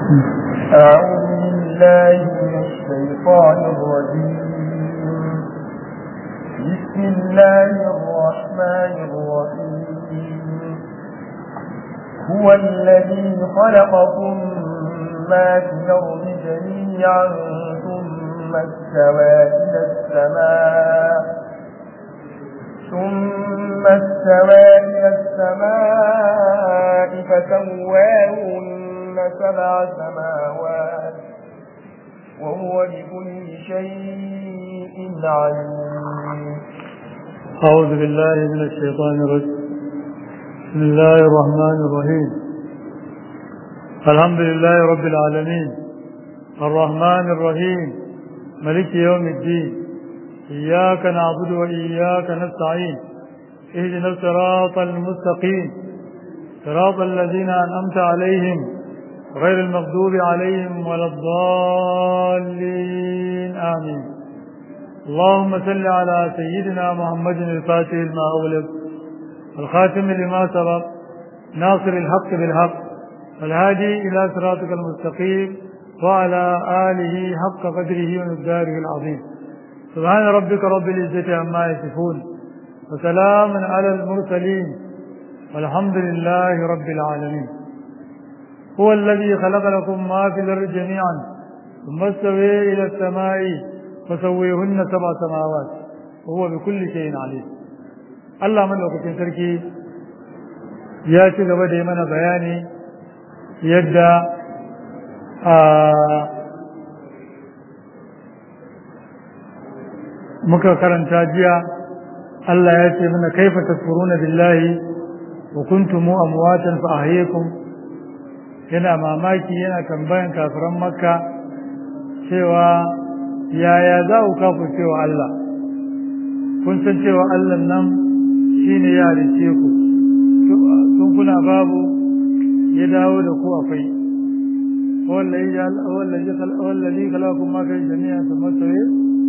أعوذ بالله من الشيطان الرجيم بسم الله الرحمن الرحيم هو الذي خلقكم ما في الأرض جميعا ثم استوى إلى السماء ثم استوى إلى السماء فسواهن سبع سماوات وهو بكل شيء عليم أعوذ بالله من الشيطان الرجيم بسم الله الرحمن الرحيم الحمد لله رب العالمين الرحمن الرحيم ملك يوم الدين إياك نعبد وإياك نستعين اهدنا الصراط المستقيم صراط الذين أنعمت عليهم غير المغضوب عليهم ولا الضالين آمين اللهم صل على سيدنا محمد الفاتح لما أغلق الخاتم لما سبق ناصر الحق بالحق والهادي إلى صراطك المستقيم وعلى آله حق قدره ومقداره العظيم سبحان ربك رب العزة عما يصفون وسلام على المرسلين والحمد لله رب العالمين هو الذي خلق لكم ما في الأرض جميعا ثم استوى إلى السماء فسويهن سبع سماوات وهو بكل شيء عليم Allah madaukakin sarki ya ci gaba da yi mana bayani yadda muka karanta jiya Allah ya ce mana kaifa tasfuruna billahi wa kuntum amwatan fa ahyakum yana mamaki yana tambayan kafiran makka cewa yaya za ku kafu cewa Allah kun san cewa Allah nan shine ya halice ku tun kuna babu ya dawo da ku akwai wallazi khalaqakum ma fi jami'an thumma sawi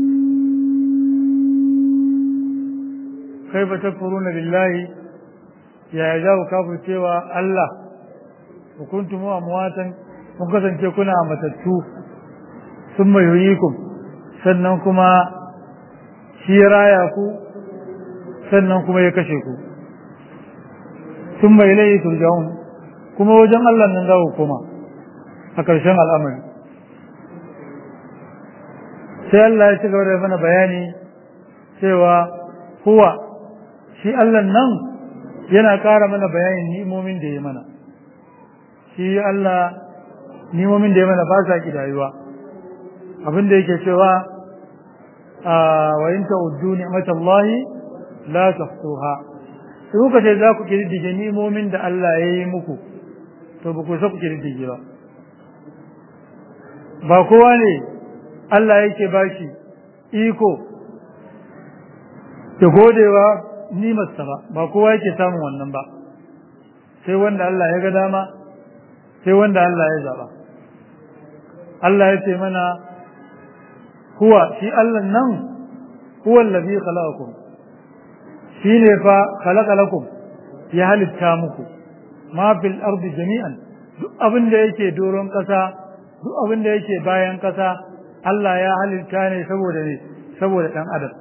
kaifa takfuruna billahi ya ya ku kafu cewa Allah ku kuntum amwatan kun kasance kuna matattu thumma yuhyikum sannan kuma shi raya ku sannan kuma ya kashe ku sun bai lai turja'un kuma wajen Allah nan za ku koma a ƙarshen al'amari sai Allah ya ci gaba da mana bayani cewa huwa shi Allah nan yana ƙara mana bayanin ni'imomin da ya mana shi Allah ni'imomin da ya mana ba sa ƙidayuwa abin da yake cewa wa in ta'uddu ni'matallahi la tafsuha in kuka ce za ku kididdige ni'imomin da Allah ya yi muku to ba ku sa ku kididdige ba ba kowa ne Allah yake bashi iko da godewa nimarsa ba ba kowa yake samun wannan ba sai wanda Allah ya ga dama sai wanda Allah ya zaba Allah ya ce mana huwa shi Allah nan huwa allazi khalaqakum shi ne fa khalaqa lakum ya halitta muku ma fil ardi jami'an duk abin da yake doron kasa duk abin da yake bayan kasa Allah ya halitta ne saboda ne saboda dan adam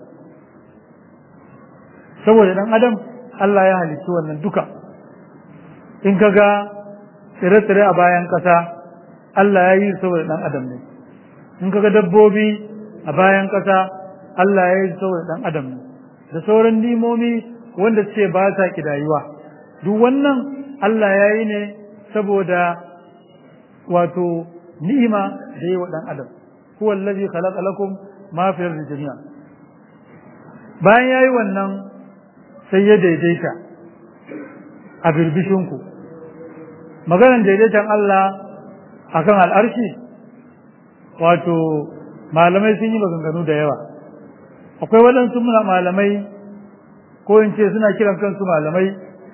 saboda dan adam Allah ya halitta wannan duka in kaga tsire-tsire a bayan kasa Allah ya yi saboda dan adam ne in kaga dabbobi a bayan kasa Allah ya yi saboda dan adam ne da sauran nimomi wanda suke ba sa kidayuwa duk wannan Allah ya yi ne saboda wato ni'ima da yi wa ɗan adam huwa allazi khalaqa lakum ma fi ardi jami'a bayan yayi wannan sai ya daidaita a birbishinku maganar daidaitan Allah akan al'arshi wato malamai sun yi maganganu da yawa akwai waɗansu malamai ko in ce suna kiran kansu malamai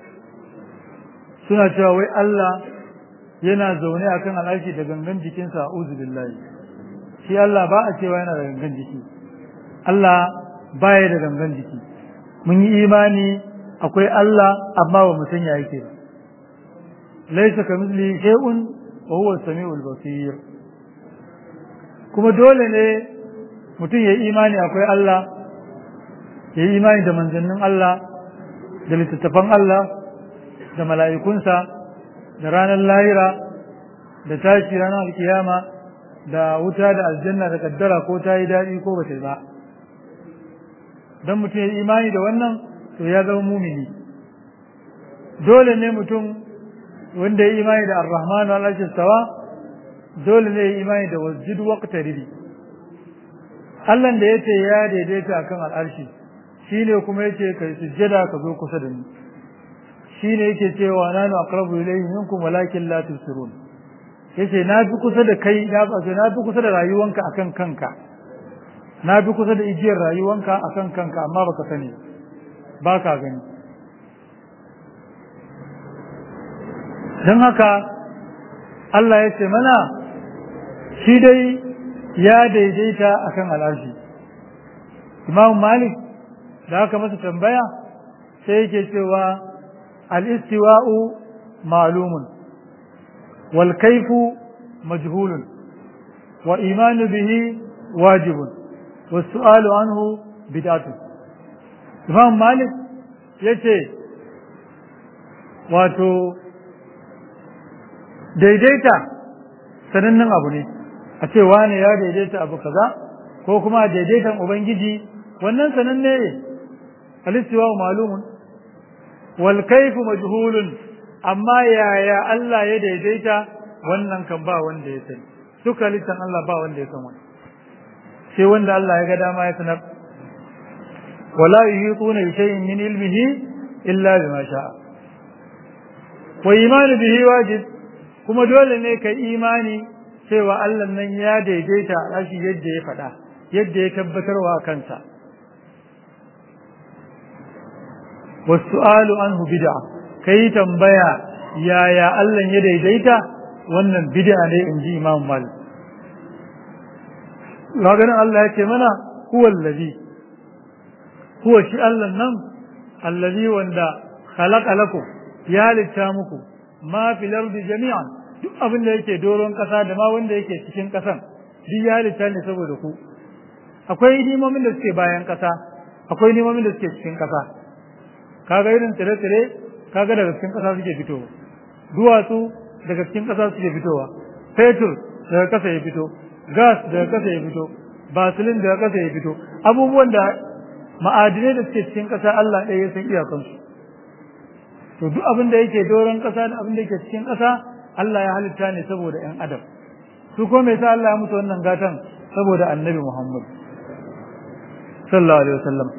suna cewa wai Allah yana zaune a kan al'arshi da gangan jikinsa a billahi shi Allah ba a cewa yana da gangan jiki Allah baya da gangan jiki mun yi imani akwai Allah amma ba mu san ya yake ba laisa ka misli shay'un wa huwa as-sami'ul basir kuma dole ne mutum ya imani akwai Allah ya yi imani da manzannin Allah da littattafan Allah da mala'ikunsa da ranar lahira da tashi ranar alkiyama da wuta da aljanna da kaddara ko ta yi daɗi ko ba ta ba don mutum ya yi imani da wannan to ya zama mumini dole ne mutum wanda ya yi imani da ar-rahmanu al-ashistawa dole ne ya yi imani da wasjid waqtaribi Allah da yace ya daidaita akan al'arshi shine kuma yace kai sujjada ka zo kusa da ni shine yake cewa nanu aqrabu ilayhi minkum walakin la tusirun yace na fi kusa da kai na fi na fi kusa da rayuwanka akan kanka na fi kusa da igiyar rayuwanka akan kanka amma baka sani baka gani dan haka Allah ya ce mana shi dai ya daidaita akan al'arshi Imam Malik da aka masa tambaya sai yake cewa al-istiwa'u ma'lumun wal kayfu majhulun wa imanu bihi wajibun was su'alu anhu bid'atun Imam Malik yace wato daidaita sanannen abu ne a ce wane ya daidaita abu kaza ko kuma daidaitan ubangiji wannan sananne ne alistiwa malumun wal kaifu majhulun amma yaya Allah ya daidaita wannan kan ba wanda ya sani duka litan Allah ba wanda ya san wani sai wanda Allah ya ga dama ya sanar wala yuhituna bi shay'in min ilmihi illa bima sha'a wa imanu bihi wajib kuma dole ne ka imani cewa Allah nan ya daidaita a shi yadda ya faɗa yadda ya tabbatarwa kansa wasu'alu anhu bid'a kai tambaya yaya Allah ya daidaita wannan bid'a ne in ji Imam Malik Lagarin Allah ya ce mana huwa allazi huwa shi Allah nan allazi wanda khalaqa lakum ya halitta muku ma fil ardi jami'an duk abin da yake doron kasa da ma wanda yake cikin kasan duk ya halitta ne saboda ku akwai nimomin da suke bayan kasa akwai nimomin da suke cikin kasa kaga irin tsire-tsire kaga daga cikin kasa suke fitowa duwatsu daga cikin kasa suke fitowa fetur daga kasa ya fito gas daga kasa ya fito basilin daga kasa ya fito abubuwan da ma'adinai da suke cikin kasa Allah ɗaya ya san iyakansu to duk abin da yake doron kasa da abin da yake cikin kasa Allah ya halitta ne saboda ‘yan adam su ko mai sa Allah ya mutu wannan gatan saboda annabi Muhammad sallallahu alaihi wasallam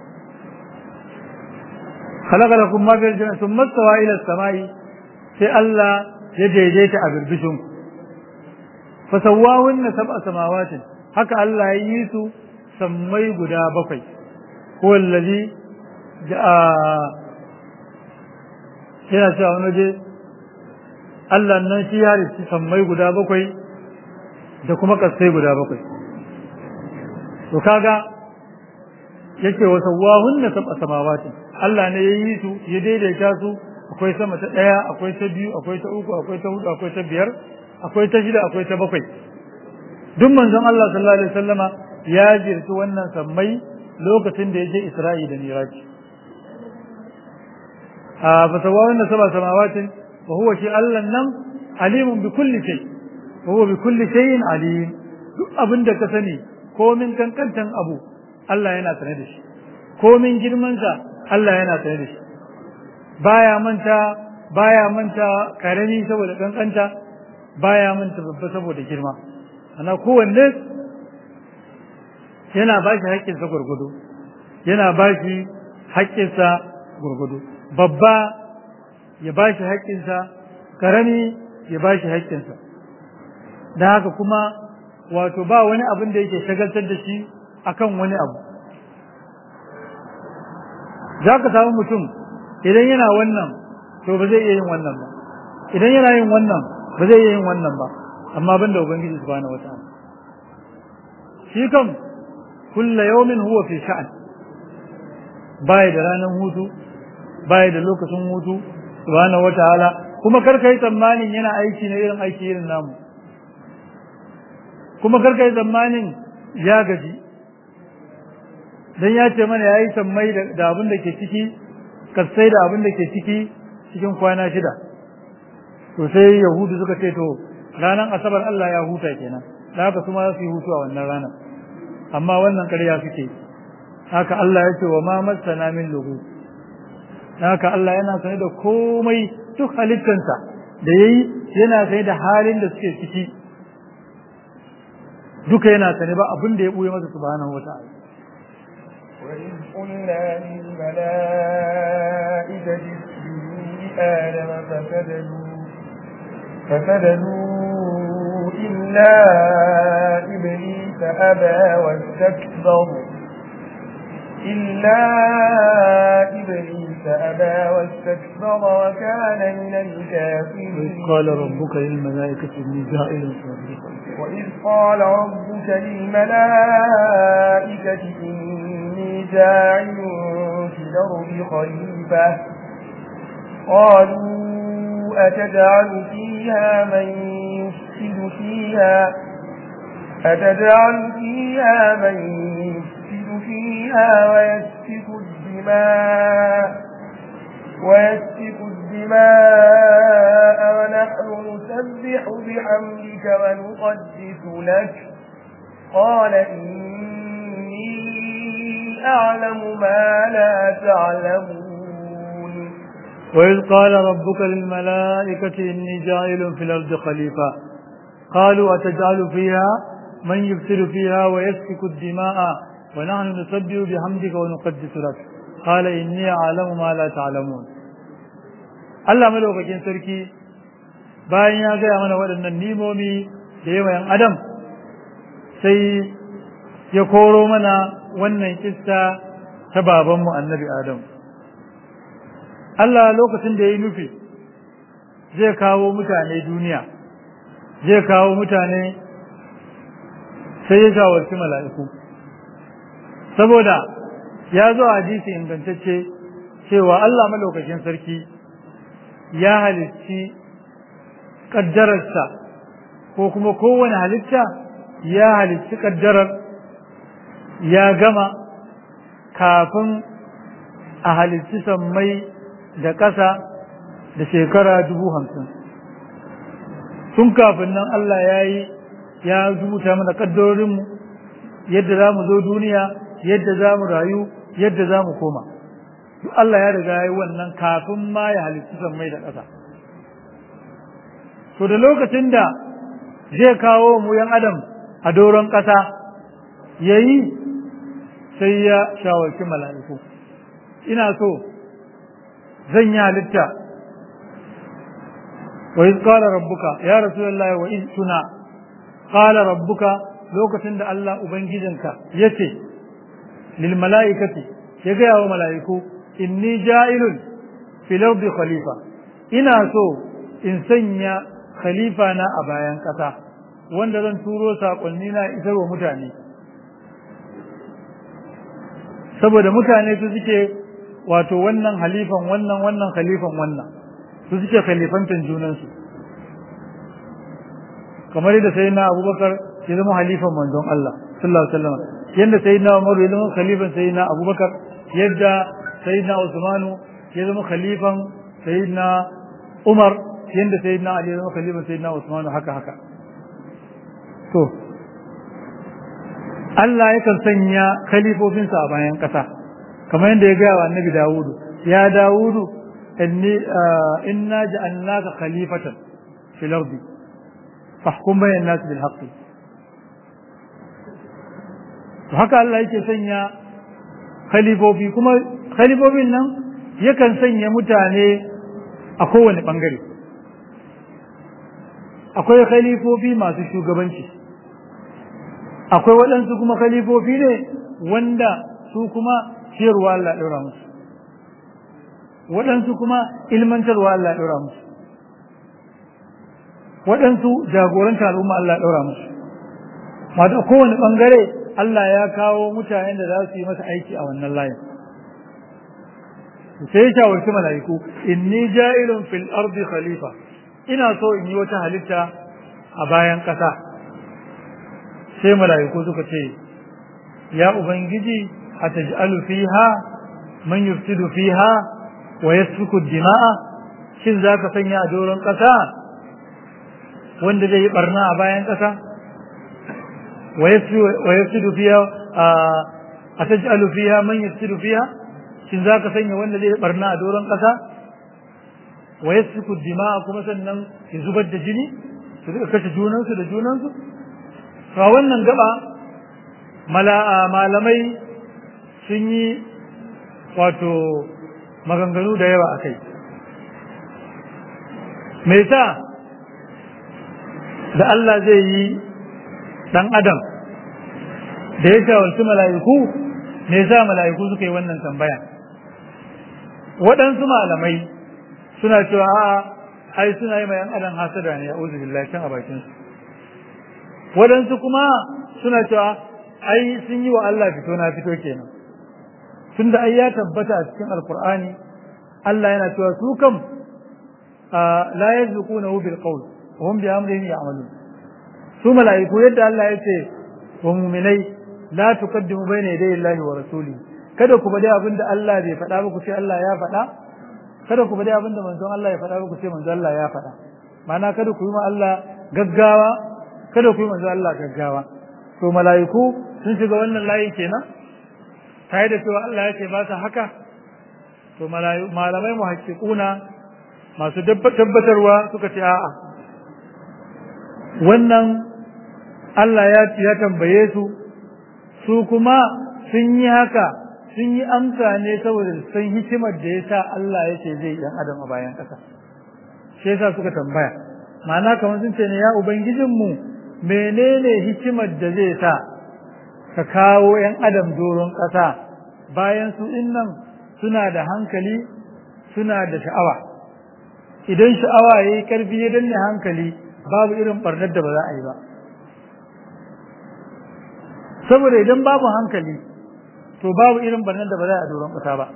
khalaqa lakum ma fil jannati thumma stawa ila samai sai Allah ya daidaita a birbishin ku fa sawwahunna sab'a samawatin haka Allah ya yi su sammai guda bakwai ko allazi yana cewa wani je Allah nan shi ya riski sammai guda bakwai da kuma kasai guda bakwai to kaga yake wa sawahunna sab'a samawati Allah ne ya yi su ya daidaita su akwai sama ta daya akwai ta biyu akwai ta uku akwai ta hudu akwai ta biyar akwai ta shida akwai ta bakwai duk manzon Allah sallallahu alaihi wasallama ya jirti wannan sammai lokacin da ya je Isra'i da Miraji a fa sawahunna sab'a samawatin وهو شيء الله نم عليم بكل شيء وهو بكل شيء عليم duk abin da ka sani komin kankantan abu Allah yana sane da shi komin girmansa Allah yana sane da shi baya manta baya manta karami saboda kankanta baya manta babba saboda girma ana kowanne yana ba shi haƙƙinsa gurgudu yana ba shi haƙƙinsa gurgudu babba ya ba shi haƙƙinsa ƙarami ya ba shi haƙƙinsa da haka kuma wato ba wani abin da yake shagaltar da shi akan wani abu za ka samu mutum idan yana wannan to ba zai iya yin wannan ba idan yana yin wannan ba zai iya yin wannan ba amma ban da ubangiji subhanahu wata'ala shi kam kulla yawmin huwa fi sha'an bai da ranar hutu bai da lokacin hutu subhanahu wataala kuma karka yi tsammanin yana aiki na irin aiki irin namu kuma karka yi tsammanin ya gaji dan ya ce mana ya yi sammai da abin da ke ciki kasai da abin da ke ciki cikin kwana shida to sai yahudu suka ce to ranar asabar Allah ya huta kenan da haka su ma su yi hutu a wannan ranar amma wannan ƙarya suke haka Allah ya ce wa ma masana min lugu haka Allah yana sane da komai duk halittansa da yayi yana sane da halin da suke ciki duka yana sane ba abin da ya buye masa subhanahu wata'ala وإذ قلنا للملائكة اسجدوا لآدم فسجدوا فسجدوا إلا إبليس أبى واستكبر إلا إبليس أبى واستكبر وكان من الكافرين قال ربك للملائكة إني جائل في الأرض وإذ قال ربك للملائكة إني جاعل في الأرض خليفة قالوا أتجعل فيها من يفسد فيها أتجعل فيها من يفسد فيها ويسفك الدماء ويسفك الدماء ونحن نسبح بحمدك ونقدس لك قال إني أعلم ما لا تعلمون وإذ قال ربك للملائكة إني جاعل في الأرض خليفة قالوا أتجعل فيها من يفسد فيها ويسفك الدماء ونحن نسبح بحمدك ونقدس لك قال إني أعلم ما لا تعلمون Allah malaukakin sarki bayan ya gaya mana waɗannan nimomi da yawan Adam sai ya koro mana wannan kissa ta babanmu annabi Adam. Allah lokacin da ya yi nufi zai kawo mutane duniya, zai kawo mutane sai ya shawarci mala'iku. Saboda ya zo a hadisi ingantacce cewa Allah malaukakin sarki ya halicci ƙaddararsa ko kuma kowane halitta ya halicci ƙaddarar ya gama kafin a halicci sammai da ƙasa da shekara dubu hamsin tun kafin nan Allah ya yi ya rubuta mana ƙaddarorinmu yadda za mu zo duniya yadda za mu rayu yadda za mu koma duk Allah ya riga ya yi wannan kafin ma ya halittu sammai da ƙasa to da lokacin da zai kawo mu yan adam a doron ƙasa ya yi sai ya shawarci mala'iku ina so zan yi halitta wa iz qala rabbuka ya rasulullahi wa iz tuna qala rabbuka lokacin da Allah ubangijinka yace lil mala'ikati ya ga wa mala'iku inni ja'ilun fil ardi khalifa ina so in sanya khalifa na a bayan ƙasa wanda zan turo saƙonni na isar wa mutane saboda mutane su suke wato wannan halifan wannan wannan khalifan wannan su suke khalifantan junansu kamar yadda sai na abubakar ya zama halifan manzon Allah sallallahu alaihi wasallam yadda sai na umaru ya zama khalifan sai na abubakar yadda sai na usmanu ya zama khalifan sai na umar yadda sai na ali ya zama khalifan sai na usmanu haka haka to Allah yakan sanya khalifofinsa a bayan ƙasa kamar yadda ya gaya wa annabi Dawudu ya Dawudu inni inna ja'alnaka khalifatan fil ardi fahkum bayna nas bil haqq to haka Allah yake sanya khalifofi kuma khalifofin nan yakan sanya mutane a kowane bangare akwai khalifofi masu shugabanci akwai waɗansu kuma khalifofi ne wanda su kuma ciyarwa Allah ɗora musu waɗansu kuma ilmantarwa Allah ɗora musu waɗansu jagoranta al'umma Allah ɗora musu mata kowane ɓangare Allah ya kawo mutanen da za su yi masa aiki a wannan layin sai ya shawarci mala'iku inni ja'ilun fil ardi khalifa ina so in yi wata halitta a bayan ƙasa sai mala'iku suka ce ya ubangiji ataj'alu fiha man yufsidu fiha wa yasfiku dima'a shin zaka sanya a doron ƙasa wanda zai yi barna a bayan ƙasa wa yafsidu fiha ataj'alu fiha man yafsidu fiha shin zaka sanya wanda zai yi barna a doron ƙasa wa yasfiku dima'a kuma sannan ya zubar da jini su duka kashe junansu da junansu to a wannan gaba malamai sun yi wato maganganu da yawa a kai me sa da Allah zai yi ɗan adam da ya shawarci mala'iku me sa mala'iku suka yi wannan tambaya waɗansu malamai suna cewa a'a ai suna yi ma yan adam hasada ne a billahi can a bakin su waɗansu kuma suna cewa ai sun yi wa Allah fito na fito kenan tunda ai ya tabbata a cikin alkur'ani Allah yana cewa su kam la yazquna bil qawl wa hum bi amrihi ya'malun su mala'iku yadda Allah ya ce wa mu'minai la tuqaddimu bayna yaday Allahi wa rasuli kada ku bada abinda Allah bai faɗa ba ku ce Allah ya faɗa kada ku bada abinda manzon Allah ya faɗa ba ku ce manzon Allah ya faɗa ma'ana kada ku yi ma Allah gaggawa kada ku yi manzon Allah gaggawa to mala'iku sun shiga wannan layi kenan tare da cewa Allah ya ce ba sa haka to malamai muhaqqiquna masu tabbatarwa suka ce a'a wannan Allah ya ya tambaye su su kuma sun yi haka sun yi amsa ne saboda san hikimar da ya sa Allah ya ce zai yan adam a bayan ƙasa shi yasa suka tambaya ma'ana kamar sun ce ne ya ubangijinmu menene hikimar da zai sa ka kawo yan adam doron ƙasa bayan su nan suna da hankali suna da sha'awa idan sha'awa ya yi ƙarfi ya danne hankali babu irin ɓarnar da ba za a yi ba saboda idan babu hankali to babu irin ɓarnar da ba za a doron ƙasa ba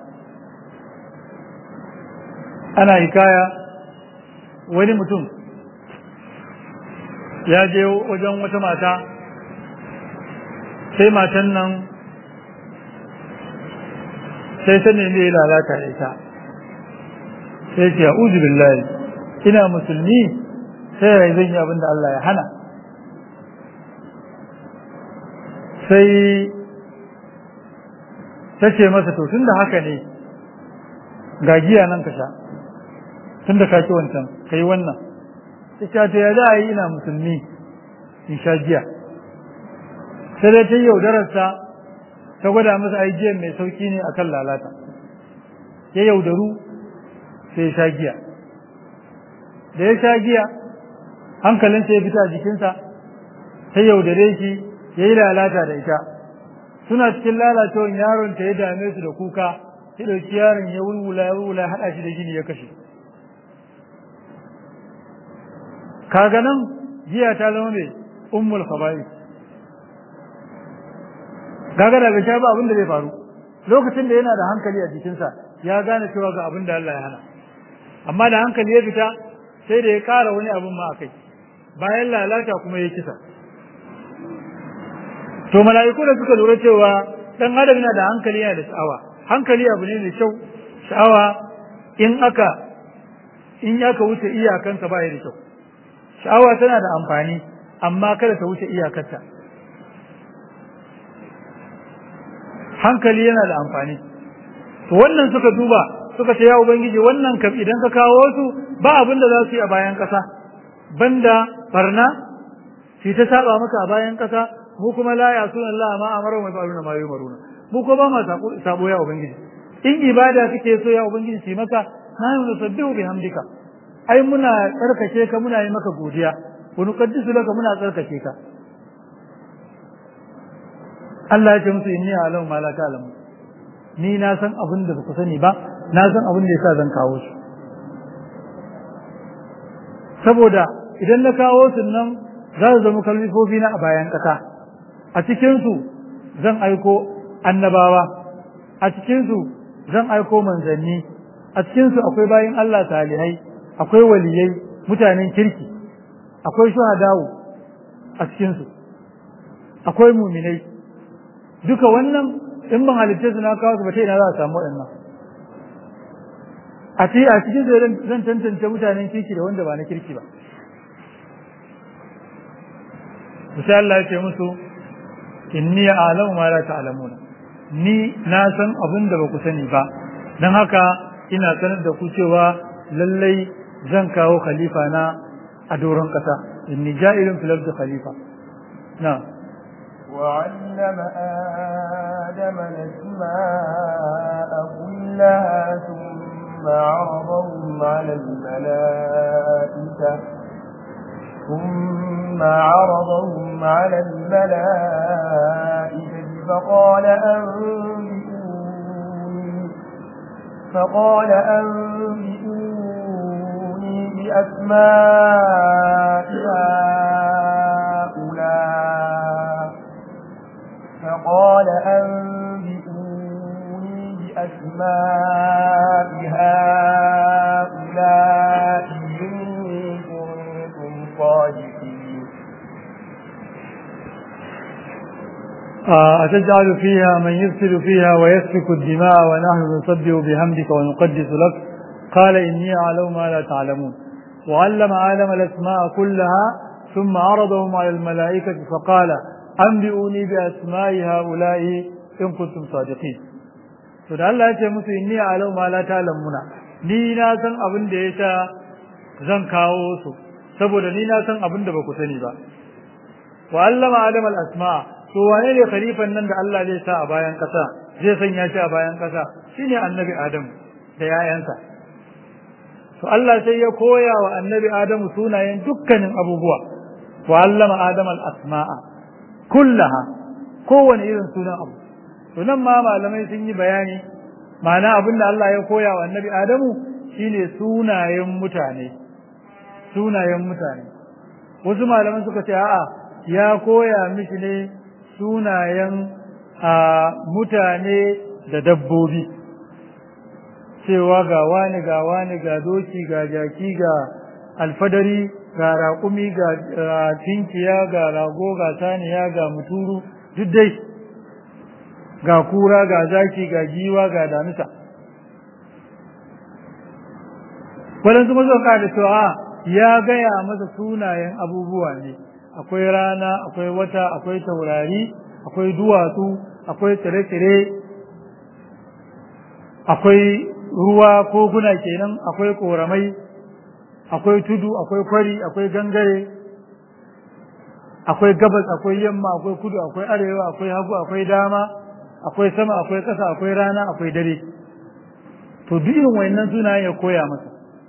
ana hikaya wani mutum ya je wajen wata mata sai matan nan sai ta nemi ya lalata da ita sai ce a'udhu billahi ina musulmi sai ya zan yi abin da Allah ya hana sai ta ce masa to tun da haka ne ga giya nan ka sha tun da ka ci wancan ka yi wannan ta ce ta ya za a yi ina musulmi in sha giya sai dai ta yi yaudararsa ta gwada masa aijiyan mai sauki ne akan lalata ya yaudaru sai ya sha giya da ya sha giya hankalinsa ya fita a jikinsa ta yaudare shi ya yi lalata da ita suna cikin lalacewan yaron ta ya dame su da kuka ya ɗauki yaron ya wulwula ya wulwula haɗa shi da gini ya kashe kaga nan giya ta zama mai ummul khaba'is kaga da bai sha ba abin da zai faru lokacin da yana da hankali a jikinsa ya gane cewa ga abin da Allah ya hana amma da hankali ya fita sai da ya ƙara wani abin ma akai bayan lalata kuma ya kisa to mala'iku da suka lura cewa dan adam yana da hankali yana da sha'awa hankali abu ne mai kyau sha'awa in aka in aka wuce iyakansa ba ya da kyau sha'awa tana da amfani amma kada ta wuce iyakarta hankali yana da amfani to wannan suka duba suka ce ya ubangiji wannan kam idan ka kawo su ba abin da za su yi a bayan ƙasa banda barna shi ta saba maka a bayan ƙasa mu kuma la ya sunan Allah ma amara wa ba'aluna ma yumaruna mu ko ba ma sabo ya ubangiji in ibada kake so ya ubangiji shi maka na yi nusabbihu bihamdika ai muna tsarkake ka muna yi maka godiya wa nuqaddisu laka muna tsarkake ka Allah ya ce musu inni a'lamu ma la ta'lamu ni na san abin da ku sani ba na san abin da yasa zan kawo su saboda idan na kawo su nan za su zama kalmifofi na a bayan ƙasa a cikin su zan aiko annabawa a cikin su zan aiko manzanni a cikin su akwai bayin Allah salihai akwai waliyai mutanen kirki akwai shuhadawu a cikin su akwai muminai duka wannan in ban halitta su na kawo su ba ta ina za a samu waɗannan a ce a cikin su zan tantance mutanen kirki da wanda ba na kirki ba sai Allah ya ce musu inni a'lamu ma la ta'lamuna ni na san abin da ba ku sani ba dan haka ina sanar da ku cewa lallai zan kawo khalifa na a doron kasa inni ja'ilun fil ardi khalifa na وعلم آدم الأسماء كلها ثم عرضهم على الملائكة ثم عرضهم على الملائكة فقال أنبئوني فقال أنبئوني بأسماء هؤلاء فقال أنبئوني بأسماء هؤلاء إن كنتم صادقين أتجعل فيها من يفسد فيها ويسفك الدماء ونحن نسبح بحمدك ونقدس لك قال إني أعلم ما لا تعلمون وعلم آدم الأسماء كلها ثم عرضهم على الملائكة فقال أنبئوني بأسماء هؤلاء إن كنتم صادقين to da Allah ya ce musu inni alau ma la ta'lamuna ni na san abin da yasa zan kawo su saboda ni na san abin da ba ku sani ba wa allama adam al asma to wane ne khalifan nan da Allah zai sa a bayan kasa zai sanya shi a bayan kasa shine annabi adam da yayansa to Allah sai ya koya wa annabi adamu sunayen dukkanin abubuwa wa allama adam al asma'a kullaha kowane irin sunan abu to nan ma malamai sun yi bayani ma'ana abin da Allah ya koya wa annabi Adamu shine sunayen mutane sunayen mutane wasu malaman suka ce a'a ya koya mishi ne sunayen a mutane da dabbobi cewa ga wani ga wani ga doki ga jaki ga alfadari ga raƙumi ga tinkiya ga rago ga saniya ga muturu duk dai ga kura ga zaki ga giwa ga damisa waɗansu mazuwa da cewa ya gaya masa sunayen abubuwa ne akwai rana akwai wata akwai taurari akwai duwatsu akwai tsire-tsire akwai ruwa koguna kenan akwai koramai akwai tudu akwai kwari akwai gangare akwai gabas akwai yamma akwai kudu akwai arewa akwai hagu akwai dama akwai sama akwai ƙasa akwai rana akwai dare to duk irin wayannan sunayen ya koya masa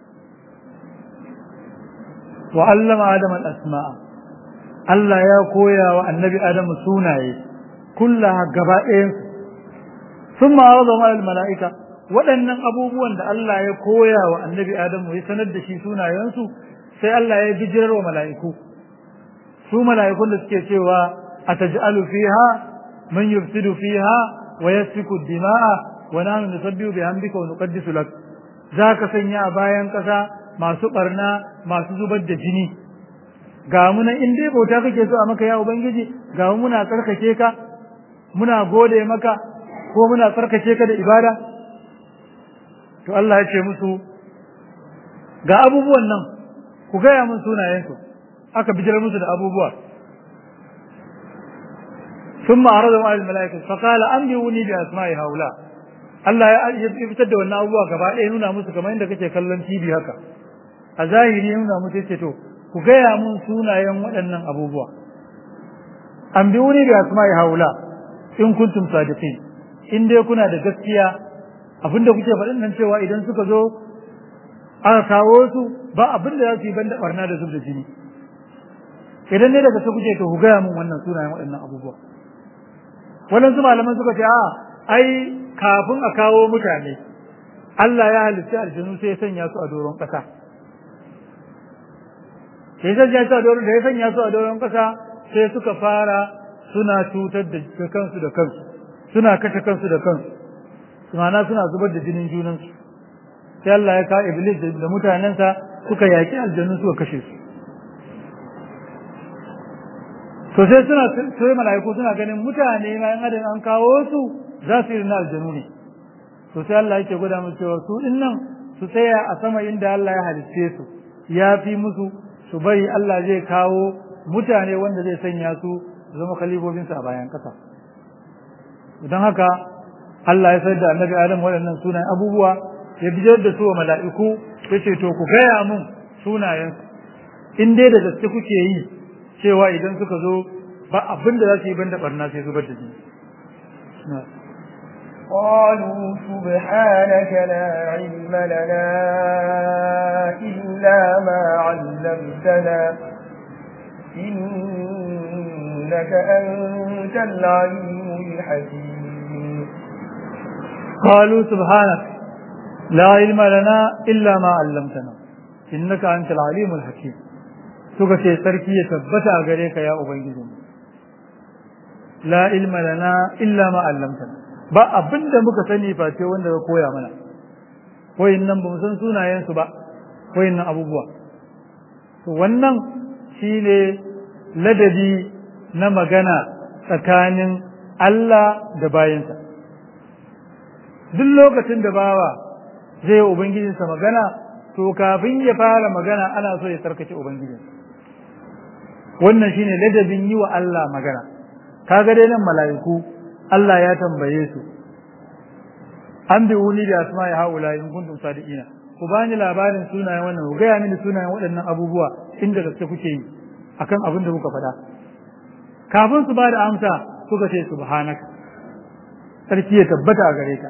wa allama adam al-asma'a Allah ya koya wa annabi adam sunaye kullaha gaba ɗayan sun ma'arada ma al-mala'ika waɗannan abubuwan da Allah ya koya wa annabi adam ya sanar da shi sunayensu sai Allah ya bijirar wa mala'iku su mala'ikun da suke cewa ataj'alu fiha من يفسد فيها ويسفك الدماء ونحن نسبح بحمدك ونقدس لك ذاك sanya a bayan kasa masu barna masu zubar da jini ga muna in dai bauta kake so a maka ya ubangiji ga mu muna tsarkake ka muna gode maka ko muna tsarkake ka da ibada to Allah ya ce musu ga abubuwan nan ku gaya mun sunayensu aka bijirar musu da abubuwa ثم عرضهم على الملائكة فقال أنبئوني بأسماء هؤلاء Allah ya fitar da wannan abubuwa gaba ɗaya nuna musu kamar yadda kake kallon TV haka a zahiri ya nuna musu yace to ku gaya mun sunayen waɗannan abubuwa an bi wuni da asma'i haula in kuntum sadiqin in dai kuna da gaskiya abinda kuke faɗin nan cewa idan suka zo aka kawo su ba abin da za su yi banda barna da zub da jini idan ne daga kuke to ku gaya mun wannan sunayen waɗannan abubuwa waɗansu malaman suka ce a ai kafin a kawo mutane Allah ya halitta aljanu sai ya sanya su a doron ƙasa sai sanya su a doron da ya sanya su a doron ƙasa sai suka fara suna cutar da kansu da kansu suna kashe kansu da kansu ma'ana suna zubar da jinin junansu sai Allah ya kawo iblis da mutanensa suka yaki aljannu suka kashe su to sai suna sai mala'iku suna ganin mutane ma yan adam an kawo su za su yi na aljanu ne to sai Allah yake gwada musu cewa su din nan su tsaya a sama inda Allah ya halicce su ya fi musu su bari Allah zai kawo mutane wanda zai sanya su zama kalifofinsa a bayan kasa don haka Allah ya sayar da annabi Adam waɗannan sunayen abubuwa ya bijar da su wa mala'iku ya ce to ku gaya mun sunayensu in dai da gaske kuke yi cewa idan suka zo ba abin da za su yi banda barna sai zubar da jini قالوا سبحانك لا علم لنا إلا ما علمتنا إنك أنت العليم الحكيم قالوا سبحانك لا علم لنا إلا ما علمتنا إنك أنت العليم الحكيم suka ce sarki ya tabbata a gare ka ya ubangiji la ilma lana illa ma allamtana ba abin da muka sani face wanda ka koya mana koyin nan ba mu san sunayensu ba koyin nan abubuwa to wannan shine ladabi na magana tsakanin Allah da bayansa duk lokacin da bawa zai yi ubangijinsa magana to kafin ya fara magana ana so ya sarkace ubangijinsa wannan shine ladabin yi wa Allah magana kaga dai nan mala'iku Allah ya tambaye su an bi wuni da asma ya haula in kuntum sadiqina ku bani labarin sunayen wannan ku gaya mini sunayen waɗannan abubuwa inda gaske kuke yi akan abin da kuka faɗa kafin su ba da amsa suka ce subhanaka sarki ya tabbata a gare ka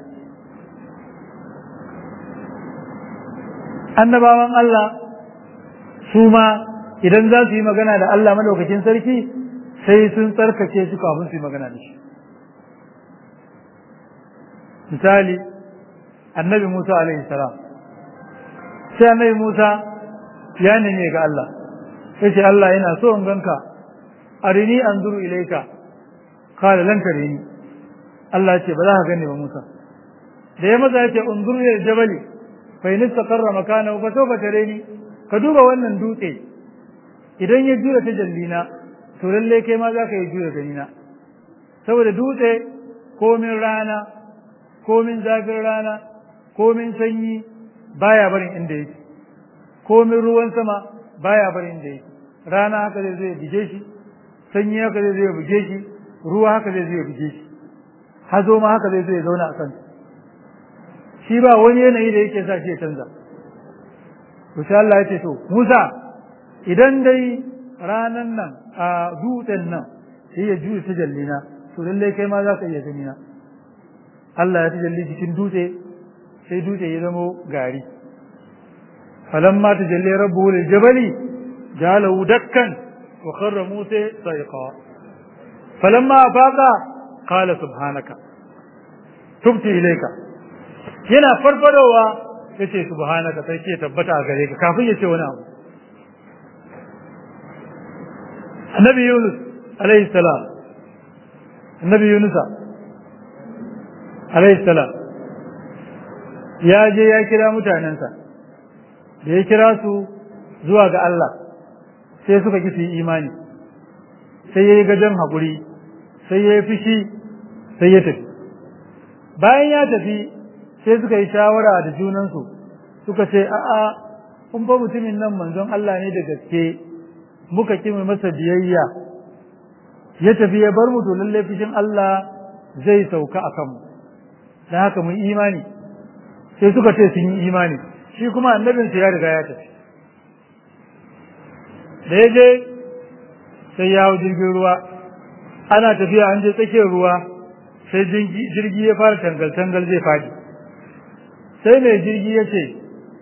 annabawan Allah su ma idan za su yi magana da Allah madaukakin sarki sai sun tsarkake shi kafin su yi magana da shi misali annabi Musa alaihi salam sai annabi Musa ya neme ga Allah yace Allah yana so in ganka arini anzuru ilaika qala lan tarini Allah yace ba za ka gane ba Musa da ya maza yace unzuru ila jabali fa in istaqarra makanahu fa sawfa tarini ka duba wannan dutse idan ya jura ta jallina to lalle kai ma za ka yi jura ganina saboda dutse komin rana komin zafin rana komin sanyi baya barin inda yake komin ruwan sama baya barin inda yake rana haka zai zai buge shi sanyi haka zai zai buge shi ruwa haka zai zai buge shi hazo ma haka zai zai zauna a kansa shi ba wani yanayi da yake sa shi ya canza to sai Allah ya ce to Musa idan dai ranan nan a dutsen nan sai ya juya ta jallina to lallai kai ma za ka iya gani na Allah ya ta jalli cikin dutse sai dutse ya zamo gari falamma ta jalli rabbu lil jabali jalahu dakkan wa kharra musa sayqa falamma afaqa qala subhanaka tubti ilayka yana farfadowa yace subhanaka sai ke tabbata a gare ka kafin ya ce wani abu annabi yunus alayhi salam annabi yunusa alayhi salam ya je ya kira mutanensa da ya kira su zuwa ga Allah sai suka ki su yi imani sai ya yi gajen haƙuri sai ya yi fushi sai ya tafi bayan ya tafi sai suka yi shawara da junansu suka ce a'a kun fa mutumin nan manzon Allah ne da gaske muka ki mu masa biyayya ya tafi ya bar mu to lalle fishin Allah zai sauka a kanmu dan haka mu imani sai suka ce sun yi imani shi kuma annabin ya riga ya tafi da ya je sai ya hau jirgin ruwa ana tafiya an je tsakiyar ruwa sai jirgi ya fara tangal-tangal zai fadi sai mai jirgi ya ce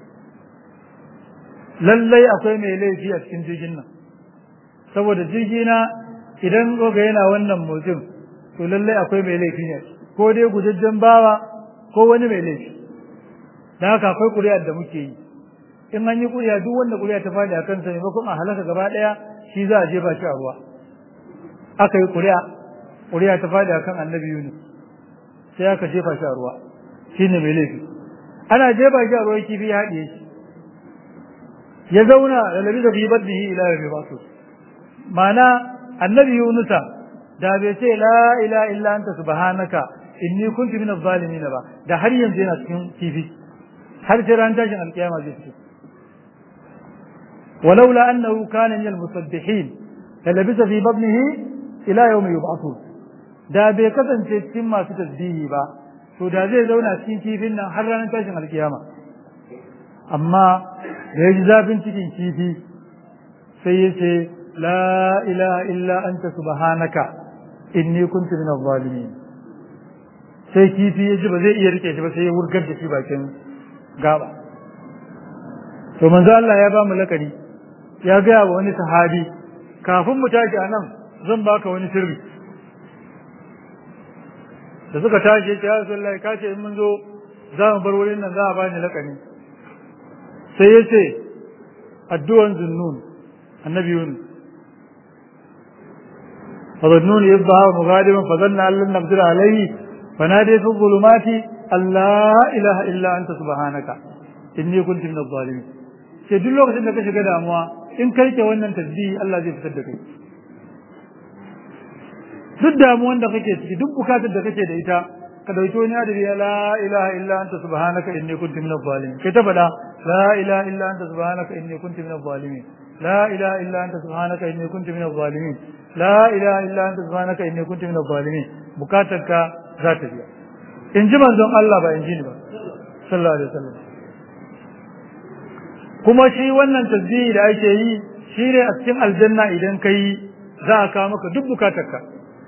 lallai akwai mai laifi a cikin jirgin nan saboda jirgi na idan ga yana wannan motsin to lallai akwai mai laifi ne ko dai gujajjen bawa ko wani mai laifi da haka akwai ƙuri'ar da muke yi in an yi ƙuri'a duk wanda ƙuri'a ta faɗi a kansa maimakon a halaka gaba ɗaya shi za a jefa shi a ruwa aka yi ƙuri'a ƙuri'a ta faɗi a kan annabi yunus sai aka jefa shi a ruwa shi ne mai laifi ana jefa shi a ruwan kifi ya haɗiye shi ya zauna da labi da fi baddihi ila yawmi basu ma'ana annabi yunusa da bai ce la ilaha illa anta subhanaka inni kuntu min adh-dhalimin ba da har yanzu yana cikin kifi har sai ran tashin alkiyama zai fito ولولا أنه كان من المسبحين للبث في بطنه إلى يوم يبعثون da bai kasance cikin masu tasbihi ba to da zai zauna cikin kifin nan har ranar tashin alkiyama amma da ya ji zafin cikin kifi sai ya ce la ilaha illa anta subhanaka inni kuntu min adh-dhalimin sai kifi ya ji ba zai iya rike shi ba sai ya wurgar da shi bakin gaba to manzo Allah ya ba mu lakari ya gaya wa wani sahabi kafin mu tashi a nan zan baka wani sirri da suka tashi ya Rasulullahi ka ce in mun zo za mu bar wurin nan za a bani lakani sai ya ce addu'an zunnun annabi yunus فظنون يصبح مغادبا فظن ان لن نقدر عليه فنادي في الظلمات ان لا اله الا انت سبحانك اني كنت من الظالمين sai duk lokacin da ka shiga damuwa in karke wannan tasbihi Allah zai fitar da kai duk damuwan da kake ciki duk bukatar da kake da ita ka dauki wani adadi ya la ilaha illa anta subhanaka inni kuntu minadh zalimin kai ta fada la ilaha illa anta subhanaka inni kuntu minadh zalimin la ilaha illa anta subhanaka inni kuntu minadh zalimin la ilaha illa anta subhanaka inni kuntu minadh zalimin bukatar ka za ta biya in ji manzon Allah ba in ji ni ba sallallahu alaihi wasallam kuma shi wannan tasbihi da ake yi shi ne a cikin aljanna idan ka yi za a kawo maka duk bukatarka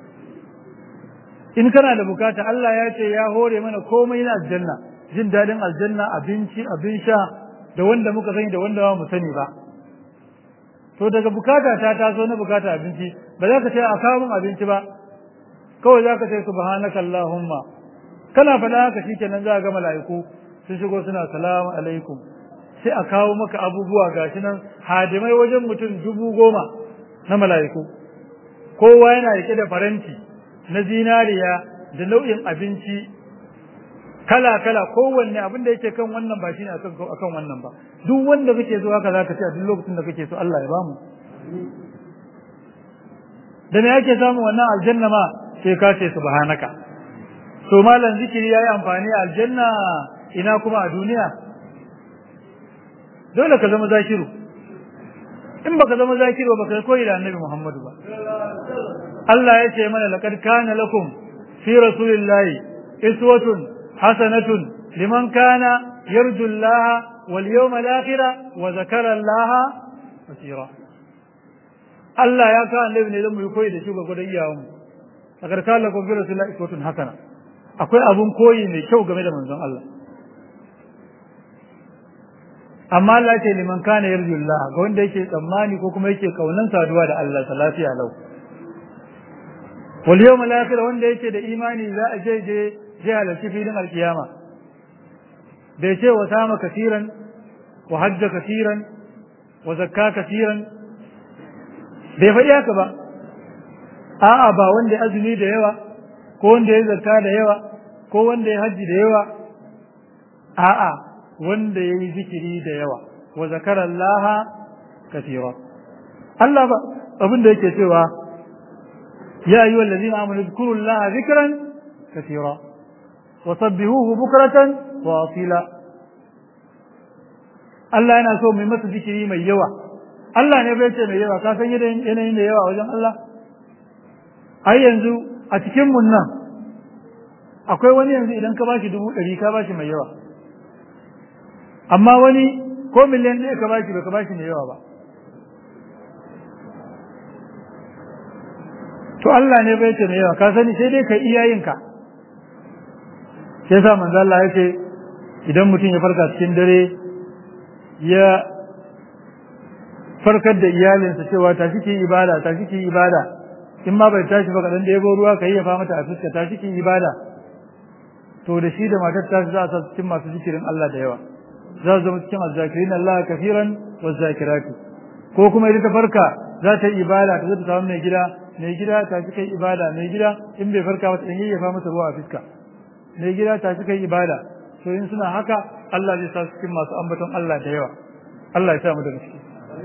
in kana da bukata Allah ya ce ya hore mana komai na aljanna jin dadin aljanna abinci abin sha da wanda muka sani da wanda ba mu sani ba to daga bukata ta taso na bukata abinci ba za ka ce a kawo min abinci ba kawai za ka ce subhanaka allahumma kana faɗa haka shikenan za ga mala'iku sun shigo suna salamu alaikum sai a kawo maka abubuwa gashi nan hadimai wajen mutum dubu goma na mala'iku kowa yana rike da faranti na zinariya da nau'in abinci kala-kala kowanne abin da yake kan wannan ba shi ne akan wannan ba duk wanda kake so haka zaka ce a duk lokacin da kake so Allah ya bamu da me yake samu wannan aljanna ma sai ka ce subhanaka to malam zikiri yayi amfani a aljanna ina kuma a duniya dole ka zama zakiru in baka zama zakiru baka koyi da annabi Muhammadu ba Allah ya ce mana laqad kana lakum fi rasulillahi iswatun hasanatun liman kana yarju Allah wal yawmal akhir wa zakara Allah kaseera Allah ya ka annabi ne zan mu koyi da shi ga gudan iyawan mu laqad kana lakum fi rasulillahi iswatun hasana akwai abun koyi mai kyau game da manzon Allah amma Allah ce liman kana yarju Allah ga wanda yake tsammani ko kuma yake kaunan saduwa da Allah ta lafiya lau wal yawmal akhir wanda yake da imani za a je je je halarci filin alkiyama bai ce wa sama kasiran wa hajja kasiran wa zakka kasiran bai faɗi haka ba a'a ba wanda ya azumi da yawa ko wanda ya zakka da yawa ko wanda ya hajji da yawa a'a wanda ya yi zikiri da yawa wa zakara Allah kasira Allah ba abin da yake cewa ya ayyuhal ladina amanu zkuru Allah zikran kasira wa sabbihuhu bukratan wa asila Allah yana so mai masa zikiri mai yawa Allah ne bai ce mai yawa ka san yanayin da yawa wajen Allah ai yanzu a cikin mun nan akwai wani yanzu idan ka bashi dubu ɗari ka bashi mai yawa amma wani ko miliyan ɗaya ka bashi ba ka bashi mai yawa ba to Allah ne bai ce mai yawa ka sani sai dai ka iyayenka sai sa manzo Allah ya ce idan mutum ya farka cikin dare ya farkar da iyalinsa cewa tashi ki ibada tashi ki ibada in ma bai tashi ba kaɗan da yabo ruwa ka yi ya fa mata a fuska tashi ki ibada to da shi da matar tashi za a sa cikin masu zikirin Allah da yawa za su zama cikin azzakirin Allah kafiran wa zakirati ko kuma idan ta farka za ta yi ibada ta zo ta samu mai gida mai gida ta ci kai ibada mai gida in bai farka ba ta dan yayyafa masa ruwa a fuska mai gida ta ci kai ibada to in suna haka Allah zai sa su cikin masu ambaton Allah da yawa Allah ya sa mu daga ciki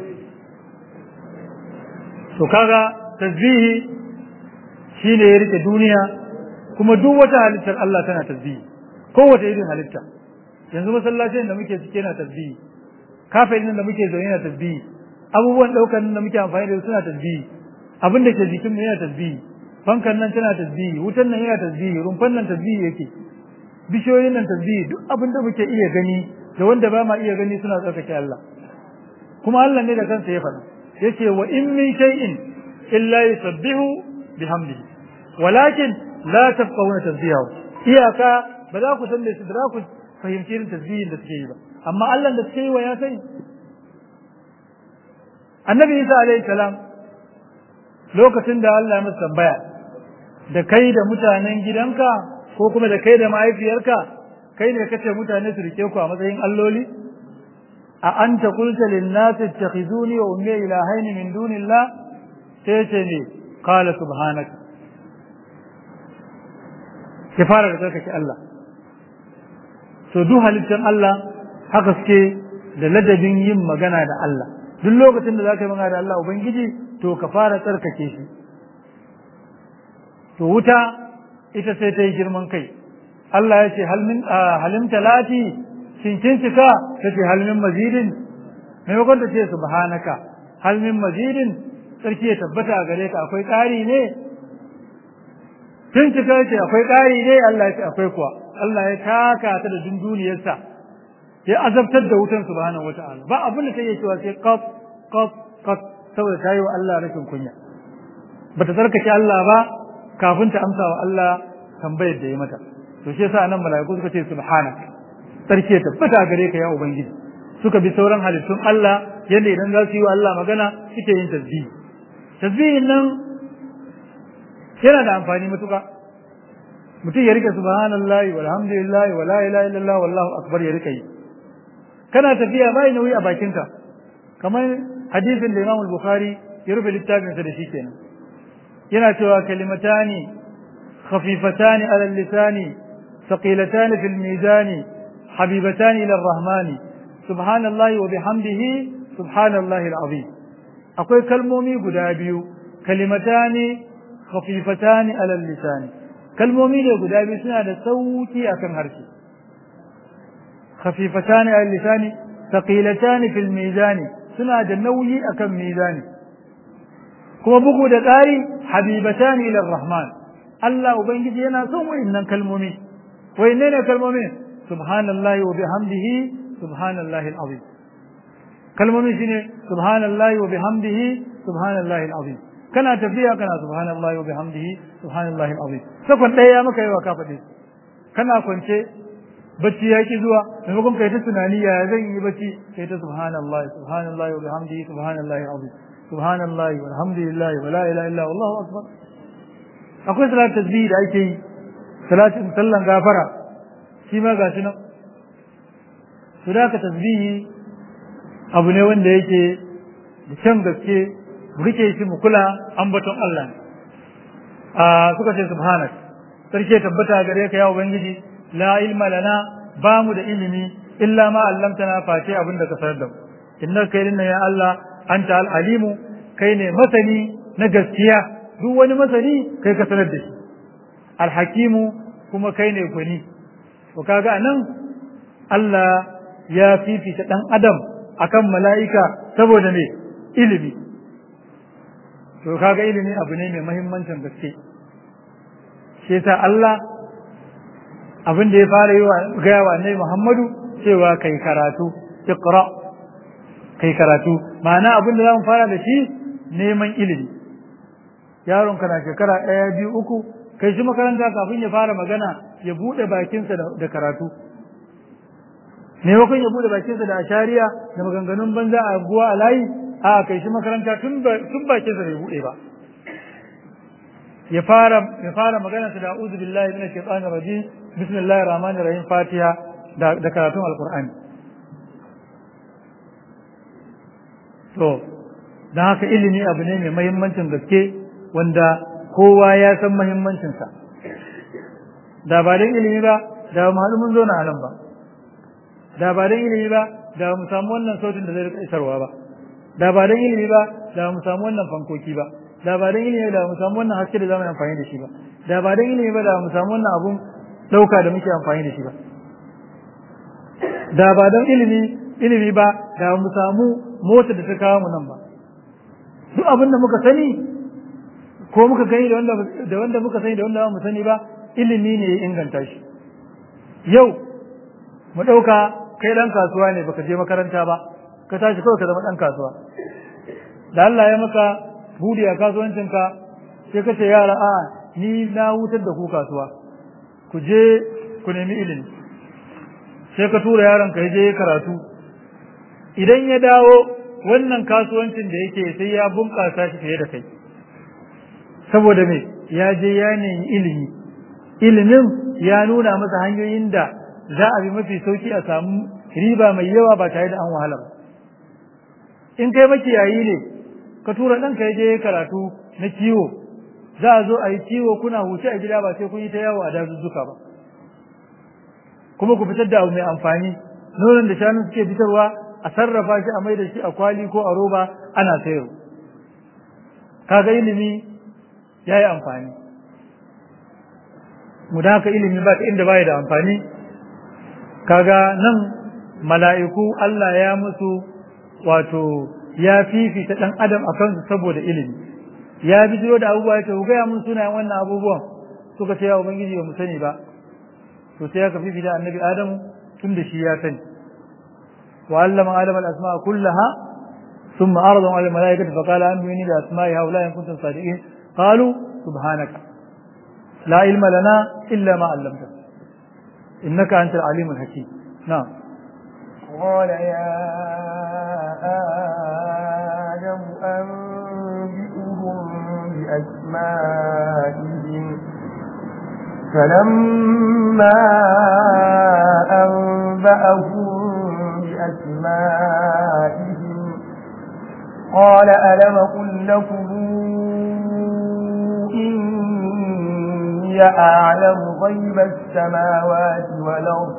to kaga tasbihi shine ya rike duniya kuma duk wata halittar Allah tana tasbihi kowace irin halitta yanzu masallacin da muke cike na tasbihi kafin da muke zaune na tasbihi abubuwan daukar da muke amfani da su suna tasbihi abin da ke jikin mu yana tasbihi fankan nan tana tasbihi wutan nan yana tasbihi rumfan nan tasbihi yake bishiyoyin nan tasbihi duk abin da muke iya gani da wanda ba ma iya gani suna tsarkake Allah kuma Allah ne da kansa ya faɗa yace wa in min shay'in illa yusabbihu bihamdihi walakin la tafqahuna tasbihahu iyaka ba za ku san da su da ku fahimci irin tasbihin da suke yi ba amma Allah da suke yi wa ya sani annabi Isa alaihi salam lokacin da Allah ya masa tambaya da kai da mutanen gidanka ko kuma da kai da mahaifiyarka kai ne kace mutane su rike ku a matsayin alloli a anta qulta lin nas ittakhizuni wa ummi ilahaini min dunillah sai ce ne qala subhanaka ya fara da tsarkake Allah so duk halittar Allah haka suke da ladabin yin magana da Allah duk lokacin da za ka yi magana da Allah Ubangiji to ka fara tsarkake shi to wuta ita sai ta yi girman kai Allah ya ce halim talati shin kin cika ta ce halmin mazidin maimakon ta ce subhanaka halmin mazidin sarki ya tabbata a gare ka akwai ƙari ne kin cika ce akwai ƙari ne Allah ya ce akwai kuwa Allah ya taka ta da dunduniyarsa ya azabtar da wutan subhanahu wata'ala ba abin da take cewa sai qaf qaf qaf saboda ta yi wa Allah rashin kunya bata tsarkake Allah ba kafin ta amsa wa Allah tambayar da ya mata to shi yasa nan mala'iku suka ce subhanak sarki ya tabbata gare ka ya ubangiji suka bi sauran halittun Allah yadda idan za su yi wa Allah magana suke yin tasbihi tasbihin nan yana da amfani matuƙa mutum ya rike subhanallahi walhamdulillahi wala ilaha illallah wallahu akbar ya rike yi kana tafiya bai nauyi a bakinka kamar hadisin da Imam Bukhari ya rufe littafinsa da shi kenan yana cewa kalimatani khafifatani ala lisani thaqilatani fil mizani habibatani ila rahmani subhanallahi wa bihamdihi subhanallahi alazim akwai kalmomi guda biyu kalimatani khafifatani ala lisani kalmomi ne guda biyu suna da sauki akan harshe khafifatani ala lisani thaqilatani fil mizani suna da nauyi akan mizani kuma bugu da ƙari habibatani ila rahman Allah ubangiji yana son wayannan kalmomi wayanne ne kalmomi subhanallahi wa bihamdihi subhanallahi alazim kalmomi shine subhanallahi wa bihamdihi subhanallahi alazim kana tafiya kana subhanallahi wa bihamdihi subhanallahi alazim sakon ɗaya ya maka yawa ka faɗi kana kwance bacci ya ki zuwa maimakon kai ta tunani ya zan yi bacci kai ta subhanallah subhanallah wa bihamdihi subhanallah azim subhanallah walhamdulillah wa la ilaha illa wallahu akbar akwai salat tasbih da ake yi salatin sallan gafara shi ma gashi nan to da ka tasbihi abu ne wanda yake da can gaske mu rike shi mu kula ambaton Allah ne a suka ce subhanak sarki tabbata gare ka ya ubangiji la ilma lana ba mu da ilimi illa ma allamtana face abin da ka sanar da mu innaka kai dinnan ya Allah anta al-alimu kai ne masani na gaskiya duk wani masani kai ka sanar da shi al-hakimu kuma kai ne gwani to kaga anan Allah ya fifita dan adam akan mala'ika saboda me ilimi to kaga ilimi abu ne mai muhimmancin gaske shi yasa Allah abin da ya fara yi wa gaya wa annabi Muhammadu cewa kai karatu iqra kai karatu ma'ana abin da zamu fara da shi neman ilimi yaron kana shekara ɗaya biyu uku kai shi makaranta kafin ya fara magana ya buɗe bakinsa da karatu maimakon ya buɗe bakinsa da ashariya da maganganun banza a guwa a layi a kai shi makaranta tun bakinsa bai buɗe ba ya fara ya fara magana da a'udhu billahi minash shaitanir rajim bismillahir rahmanir rahim fatiha da da karatun alqur'ani to dan haka ilimi abu ne mai muhimmancin gaske wanda kowa ya san muhimmancin sa da ba dan ilimi ba da mu haɗu mun zo na nan ba da ba dan ilimi ba da mu samu wannan sautin da zai rika isarwa ba da ba dan ilimi ba da mu samu wannan fankoki ba da ba dan ilimi da mu samu wannan haske da zamu yi amfani da shi ba da ba dan ilimi ba da mu samu wannan abun dauka da muke amfani da shi ba da ba dan ilimi ilimi ba da mu samu mota da ta kawo mu nan ba duk abin da muka sani ko muka gani da wanda da wanda muka sani da wanda ba mu sani ba ilimi ne ya inganta shi yau mu dauka kai dan kasuwa ne baka je makaranta ba ka tashi kawai ka zama dan kasuwa da Allah ya maka budi a kasuwancinka sai ka ce yara a ni na wutar da ku kasuwa ku je ku nemi ilimi sai ka tura yaron ka je karatu idan ya dawo wannan kasuwancin da yake sai ya bunƙasa shi fiye da kai saboda me ya je ya nemi ilimi ilimin ya nuna masa hanyoyin da za a bi mafi sauki a samu riba mai yawa ba tare da an wahala ba in kai makiyayi ne ka tura ɗanka ya je karatu na kiwo za a zo a yi kiwo kuna huce a gida ba sai kun yi ta yawo a dazuzzuka ba kuma ku fitar da abu mai amfani nonon da shanu suke fitarwa a sarrafa shi a mai da shi a kwali ko a roba ana sayarwa kaga ilimi ya yi amfani mu da haka ilimi ba ta inda baya da amfani kaga nan mala'iku Allah ya musu wato ya fifita ɗan adam a kansu saboda ilimi ya bijiro da abubuwa ya ce ku gaya mun sunayen wannan abubuwan suka ce ya ubangiji ba mu sani ba to sai aka fifita annabi adamu tun da shi ya sani wa allama adama al-asma'a kullaha thumma aradahum ala al-mala'ikati fa qala anbiyuni bi asma'i haula in kuntum sadiqin qalu subhanaka la ilma lana illa ma 'allamtana innaka antal alimul hakim na'am قال يا آدم أنبئهم بأسمائهم فلما أنبأهم بأسمائهم قال ألم قل لكم إني أعلم غيب السماوات والأرض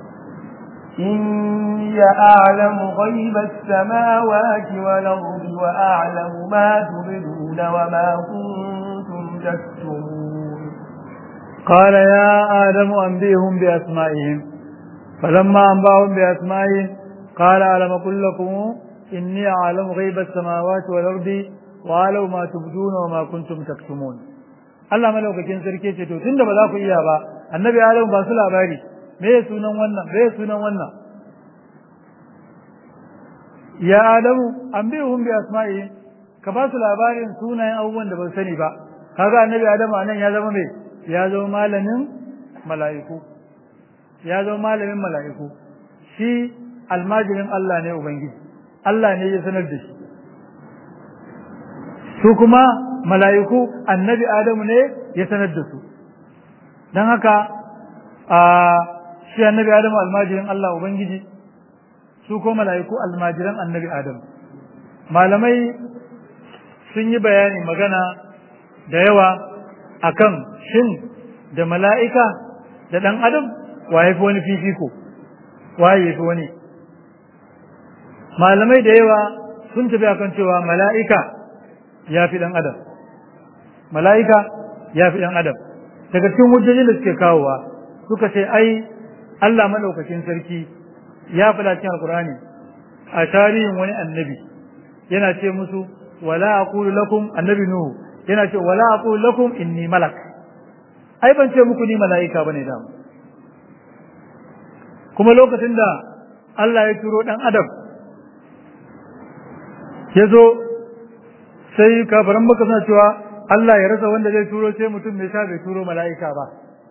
إني أعلم غيب السماوات والأرض وأعلم ما تبدون وما كنتم تكتمون قال يا آدم أنبئهم بأسمائهم فلما أنبأهم بأسمائهم قال ألم أقل لكم إني أعلم غيب السماوات والأرض وأعلم ما تبدون وما كنتم تكتمون Allah malaukakin sarki ce to tunda ba za ku iya ba annabi Adam ba su labari me ya sunan wannan me ya sunan wannan ya Adamu an bi hum bi asma'i ka ba su labarin sunayen abubuwan da ba sani ba kaga annabi Adamu anan ya zama me ya zama malamin mala'iku ya zama malamin mala'iku shi almajirin Allah ne ubangiji Allah ne ya sanar da shi su kuma mala'iku annabi Adamu ne ya sanar da su don haka a shi annabi Adamu almajirin Allah ubangiji su ko mala'iku almajiran annabi Adamu malamai sun yi bayani magana da yawa akan shin da mala'ika da ɗan adam wa ya fi wani fifiko wa ya fi wani malamai da yawa sun tafi akan cewa mala'ika ya fi ɗan adam mala'ika ya fi ɗan adam daga cikin hujjojin da suke kawowa suka ce ai Allah maɗaukakin sarki ya faɗa cikin alkurani a tarihin wani annabi yana ce musu wala aqulu lakum annabi nuhu yana ce wala aqulu lakum inni malak ai ban ce muku ni mala'ika bane da kuma lokacin da Allah ya turo dan adam ya zo sai kafaran maka suna cewa Allah ya rasa wanda zai turo sai mutum mai sha bai turo mala'ika ba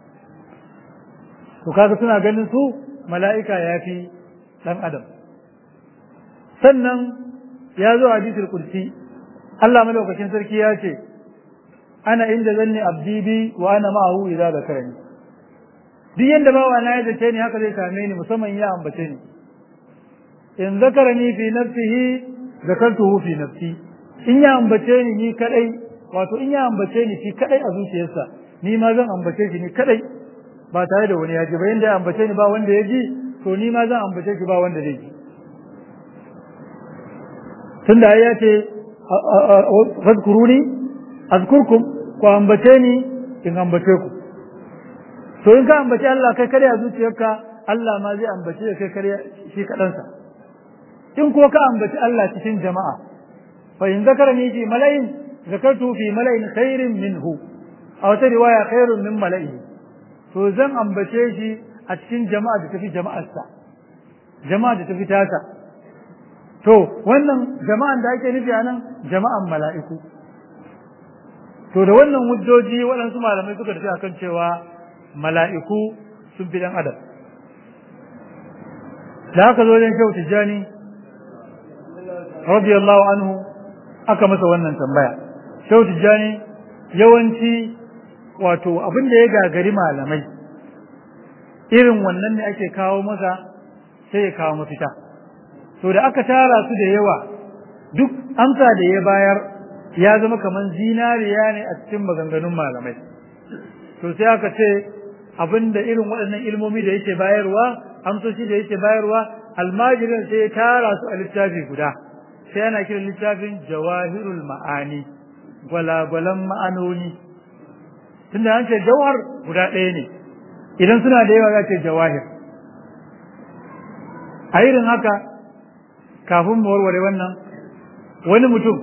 to kaga suna ganin su mala'ika ya fi dan adam sannan ya zo a hadisul kursi Allah malaukakin sarki ya ce ana inda zanni abdi bi wa ana ma'ahu idza zakarani duk yanda bawa na ya zace ni haka zai same ni musamman ya ambace ni in zakarani fi nafsihi zakartuhu fi nafsi in ya ambace ni ni kadai wato in ya ambace ni shi kadai a zuciyarsa ni ma zan ambace shi ni kadai ba tare da wani ya ji ba yanda ya ambace ni ba wanda ya ji to ni ma zan ambace shi ba wanda zai ji tunda ai ya ce fadkuruni azkurkum ku ambace ni in ambace ku to in ka ambace Allah kai kare a zuciyarka Allah ma zai ambace kai kare shi kadansa in ko ka ambaci Allah cikin jama'a fa in zakarani fi mala'in zakartu fi mala'in khairin minhu a wata riwaya khairun min mala'ihi to zan ambace shi a cikin jama'a da tafi jama'arsa jama'a da tafi tasa to wannan jama'an da ake nufi anan jama'an mala'iku to da wannan hujjoji waɗansu malamai suka tafi akan cewa mala'iku sun fi ɗan adam da haka zo wajen shehu tijjani radiyallahu anhu aka masa wannan tambaya shehu tijjani yawanci wato abin da ya gagari malamai irin wannan ne ake kawo masa sai ya kawo mafita to da aka tara su da yawa duk amsa da ya bayar ya zama kamar zinariya ne a cikin maganganun malamai to sai aka ce abin da irin waɗannan ilmomi da yake bayarwa amsoshi da yake bayarwa almajirin sai ya tara su a littafi guda sai ana kiran littafin jawahirul ma'ani gwalagwalan ma'anoni tunda an ce jawhar guda ɗaya ne idan suna da yawa za ce jawahir a irin haka kafin mu warware wannan wani mutum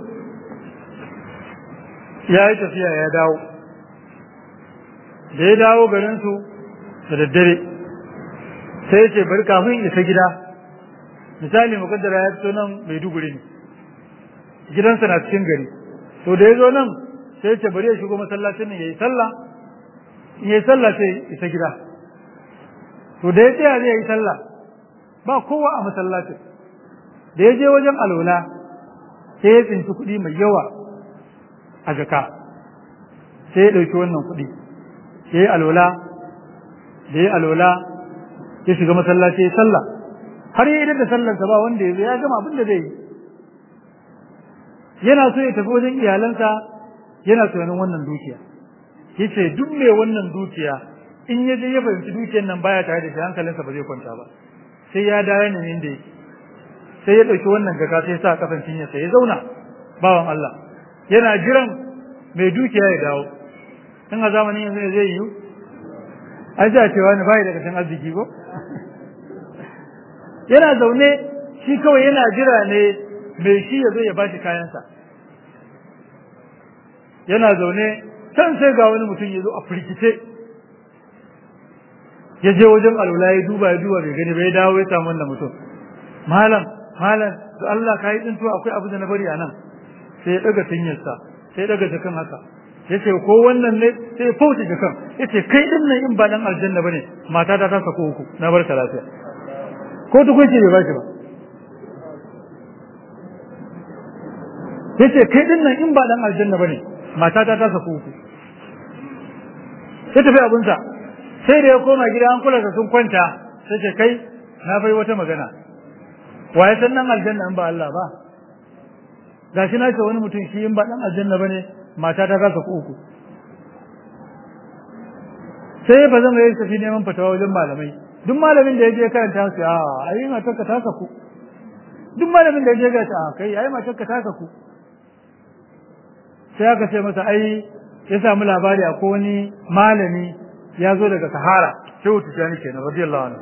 ya yi tafiya ya dawo da ya dawo garinsu da daddare sai ya ce bari kafin isa gida misali mukaddara ya fito nan maiduguri ne gidansa na cikin gari to da ya zo nan sai ce bari ya shigo masallacin nan yayi sallah in yayi sallah sai isa gida to da ya tsaya zai yi sallah ba kowa a masallacin da ya je wajen alola sai ya tsinci kuɗi mai yawa a jaka sai ya ɗauki wannan kuɗi ya yi alola da ya yi alola ya shiga masallaci ya sallah har ya idan da sallarsa ba wanda ya zo ya gama abin da zai yi yana so ya tafi wajen iyalansa yana tunanin wannan dukiya yace duk mai wannan dukiya in ya je ya fahimci dukiyar nan baya tare da shi hankalinsa ba zai kwanta ba sai ya dawo ne inda yake sai ya ɗauki wannan jaka sai ya sa kafan cinyarsa ya zauna bawan Allah yana jiran mai dukiya ya dawo in a zamanin yanzu ne zai yiwu ai za a cewa ni bai daga can arziki ko yana zaune shi kawai yana jira ne mai shi ya zo ya bashi kayansa yana zaune can sai ga wani mutum ya zo a firgice ya je wajen alwala ya duba ya duba bai gani bai dawo ya samu wannan mutum malam malam to Allah ka yi tsintuwa akwai abu da na bari a nan sai ya daga tinyarsa sai ya daga jakan haka ya ce ko wannan ne sai ya fauce jakan ya ce kai din nan in ba dan aljanna bane mata ta ta sako uku na barka lafiya ko tukunci bai bashi ba yace kai din nan in ba dan aljanna bane mata ta ta saku uku sai tafi abunsa sai da ya koma gida an kula da sun kwanta sai ce kai na bai wata magana waye san nan aljanna in ba Allah ba gashi na ce wani mutum shi in ba dan aljanna bane mata ta ta saku uku sai ba zan yi tafi neman fatawa wajen malamai duk malamin da ya je karanta su a ayi matarka ta saku duk malamin da ya je ga ta kai ayi matarka ta saku sai aka ce masa ai ya samu labari a wani malami ya zo daga sahara shehu tijjani kenan radiyallahu anhu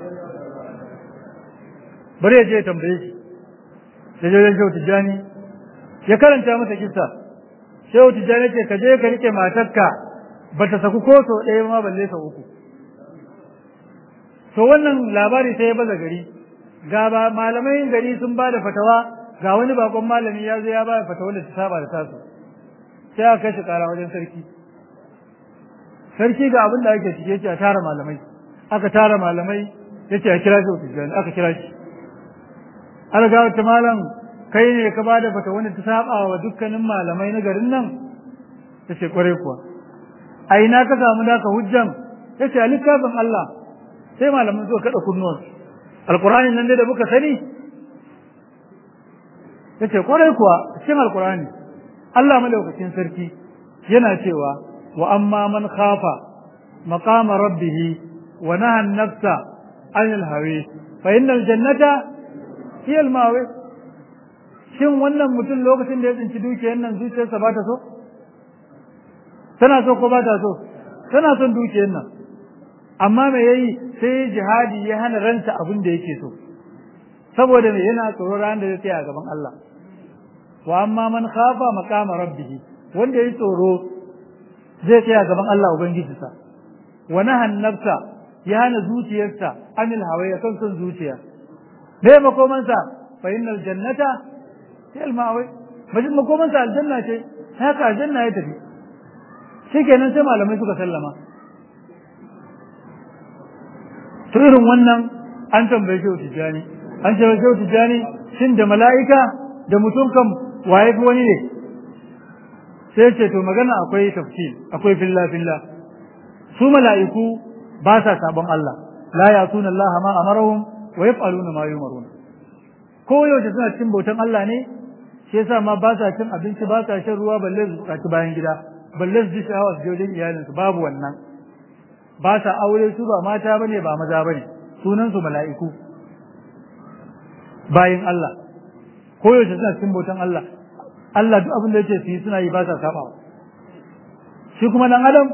bari ya je ya tambaye shi ya je shehu tijjani ya karanta masa kissa shehu tijjani ce ka je ka rike matarka ba ta saku ko so ɗaya ma balle sau uku to wannan labari sai ya baza gari ga ba malamai gari sun ba da fatawa ga wani bakon malami ya zo ya ba da fatawa da ta saba da tasu sai aka kai shi kara wajen sarki sarki ga abin da ake cike yace a tara malamai aka tara malamai yace a kira shi ofisiyal aka kira shi an ga wata malam kai ne ka bada fata wanda ta saba wa dukkanin malamai na garin nan yace kware kuwa a ina ka samu naka hujjan yace a littafin Allah sai malaman suka kada kunnuwan alqur'ani nan dai da muka sani yace kware kuwa cikin alqur'ani Allah madaukakin sarki yana cewa wa amma man khafa maqama rabbih wa naha an-nafsa anil hawa fa innal jannata hiya al-mawi shin wannan mutum lokacin da ya tsinci dukiyar nan zuciyarsa ba ta so tana so ko ba ta so tana son dukiyar nan amma me yayi sai jihadi ya hana ranta abin da yake so saboda me yana tsoro ran da zai tsaya gaban Allah wa amma man khafa maqama rabbih wanda yayi tsoro zai tsaya gaban Allah ubangijinsa wa nahan nafsa ya hana zuciyarsa anil hawa ya kan son zuciya me makomansa fa innal jannata hiya al ma'wa majin makomansa aljanna ce haka aljanna ya tafi shikenan sai malamai suka sallama to irin wannan an tambaye shi tijani an ce shi tijani shin da mala'ika da mutum kam waye fi wani ne sai ce to magana akwai tafsir akwai filla filla su mala'iku ba sa sabon Allah la yasuna Allah ma amarahum wa yaf'aluna ma yumarun ko yaushe suna cikin bautan Allah ne shi yasa ma ba sa cin abinci ba sa shan ruwa balle su tsaci bayan gida balle su ji sha'awa su je wajen iyalinsu babu wannan ba sa aure su ba mata bane ba maza bane sunan su mala'iku bayin Allah ko yaushe suna cikin bautan Allah Allah duk abin da yake su yi suna yi ba sa sabawa shi kuma dan adam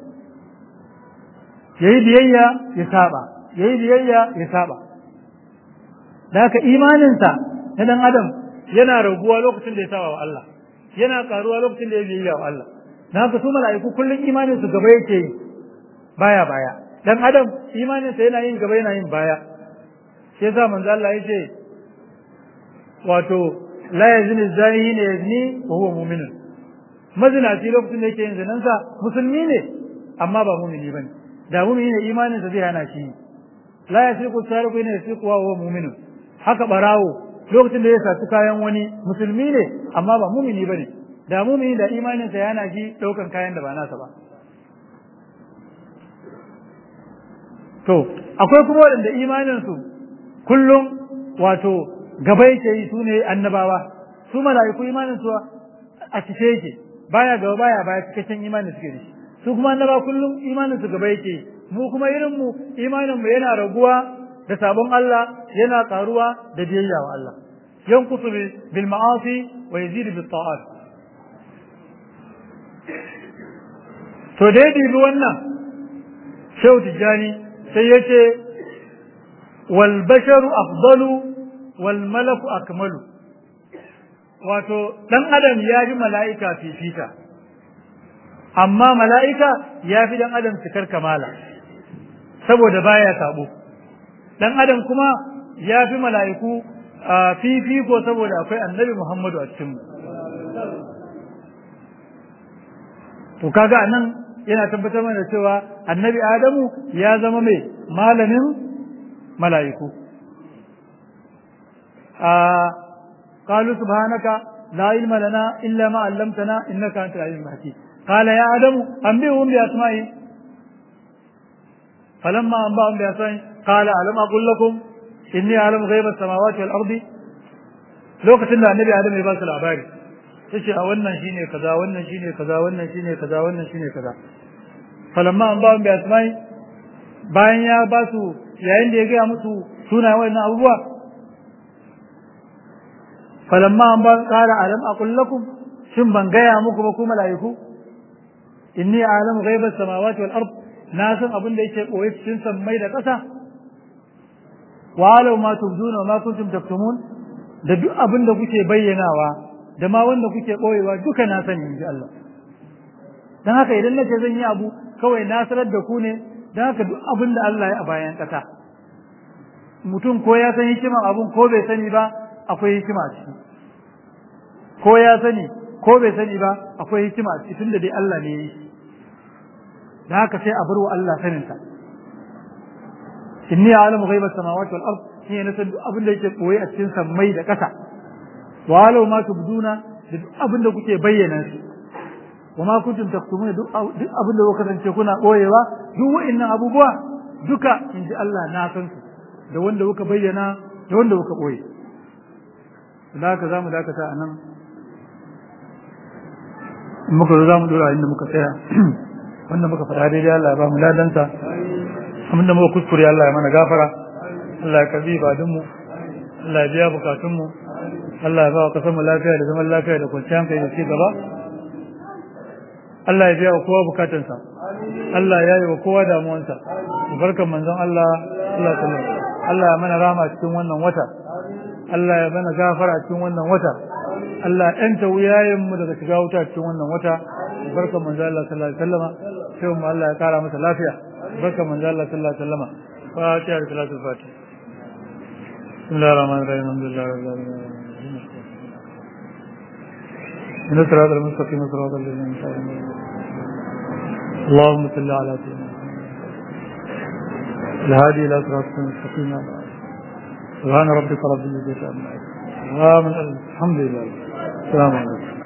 yayi biyayya ya saba yayi biyayya ya saba da haka imaninsa na dan adam yana raguwa lokacin da ya saba wa Allah yana karuwa lokacin da ya biyayya wa Allah na haka su mala'iku kullum imanin su gaba yake yi baya baya dan adam imaninsa yana yin gaba yana yin baya shi yasa manzo Allah yace wato la yazni zani ne yazni wa huwa mu'minun mazinaci lokacin da yake yin zinansa musulmi ne amma ba mu'mini bane da mu'mini ne imaninsa zai hana shi la yasiqu sariqu ne yasiqu wa huwa mu'minun haka barawo lokacin da ya saci kayan wani musulmi ne amma ba mu'mini bane da mu'mini da imaninsa ya hana shi daukan kayan da ba nasa ba to akwai kuma waɗanda imaninsu kullum wato gaba yake yi su ne annabawa su mala'iku imaninsu a cike yake baya gaba baya baya cikakken imanin suke da shi su kuma annaba kullum imaninsu gaba yake yi mu kuma irin mu imanin mu yana raguwa da sabon Allah yana karuwa da biyayya wa Allah yankusu bil ma'asi wa yazidu bil ta'at to dai dibi wannan shehu tijjani sai ya ce walbasharu afdalu wal malaku akmalu wato dan adam ya fi mala'ika fifita amma mala'ika ya fi dan adam cikar kamala saboda baya sabo dan adam kuma ya fi mala'iku fifiko saboda akwai annabi muhammadu a cikinmu to kaga anan yana tabbatar mana cewa annabi adamu ya zama mai malamin mala'iku قالوا سبحانك لا علم لنا إلا ما علمتنا إنك أنت العليم الحكيم قال يا آدم أنبئهم بأسمائهم فلما أنبأهم بأسمائهم قال ألم أقل لكم إني أعلم غيب السماوات والأرض لو قتلنا النبي آدم يباس الأباري yace a wannan shine kaza wannan shine kaza wannan shine kaza wannan shine kaza falamma an ba mu asmai bayan ya ba su yayin da ya gaya musu suna wannan abubuwa falamma an ba qala alam aqul lakum shin ban gaya muku ba ku malaiku inni a'lamu ghaiba samawati wal ard na san abin da yake koyi cikin sammai da ƙasa wa alau ma tubduna wa ma kuntum taktumun da duk abin da kuke bayyanawa da ma wanda kuke ɓoyewa duka na sani in ji Allah don haka idan nace zan yi abu kawai na sanar da ku ne don haka duk abin da Allah ya a bayan ƙasa mutum ko ya san hikiman abun ko bai sani ba akwai hikima a ciki ko ya sani ko bai sani ba akwai hikima a ciki tunda dai Allah ne ya yi don haka sai a bar wa Allah saninsa inni a'lamu ghaiba samawati wal ard shi ne san duk abin da yake koyi a cikin sammai da ƙasa walau ma tubduna da duk abin da kuke bayyana shi wa ma kuntum taktumuna duk abin da kuka kasance kuna boyewa duk wa'annan abubuwa duka in ji Allah na san su da wanda kuka bayyana da wanda kuka boye da haka zamu dakata anan in muka zo zamu dora inda muka tsaya wanda muka faɗa daidai Allah ya ba mu ladansa abinda muka kuskure Allah ya mana gafara Allah ya karbi ibadunmu Allah ya biya bukatunmu Allah ya ba wa kasar mu lafiya da zaman lafiya da kwanciyar hankali da ci gaba Allah ya biya wa kowa bukatunsa Allah ya yi wa kowa damuwansa barkan manzon Allah Allah sallallahu Allah ya mana rama cikin wannan wata Allah ya mana gafara cikin wannan wata Allah ya yanta wuyayen mu daga shiga wuta cikin wannan wata barkan manzon Allah sallallahu alaihi wasallama sai mu Allah ya kara masa lafiya barkan manzon Allah sallallahu alaihi wasallama fatiha da salatul fatiha bismillahir rahmanir rahim alhamdulillahi rabbil alamin من الصراط المستقيم صراط الذين أنعمت عليهم اللهم صل على سيدنا الهادي الى صراط المستقيم سبحان ربك رب العزه عما يصفون الحمد لله السلام عليكم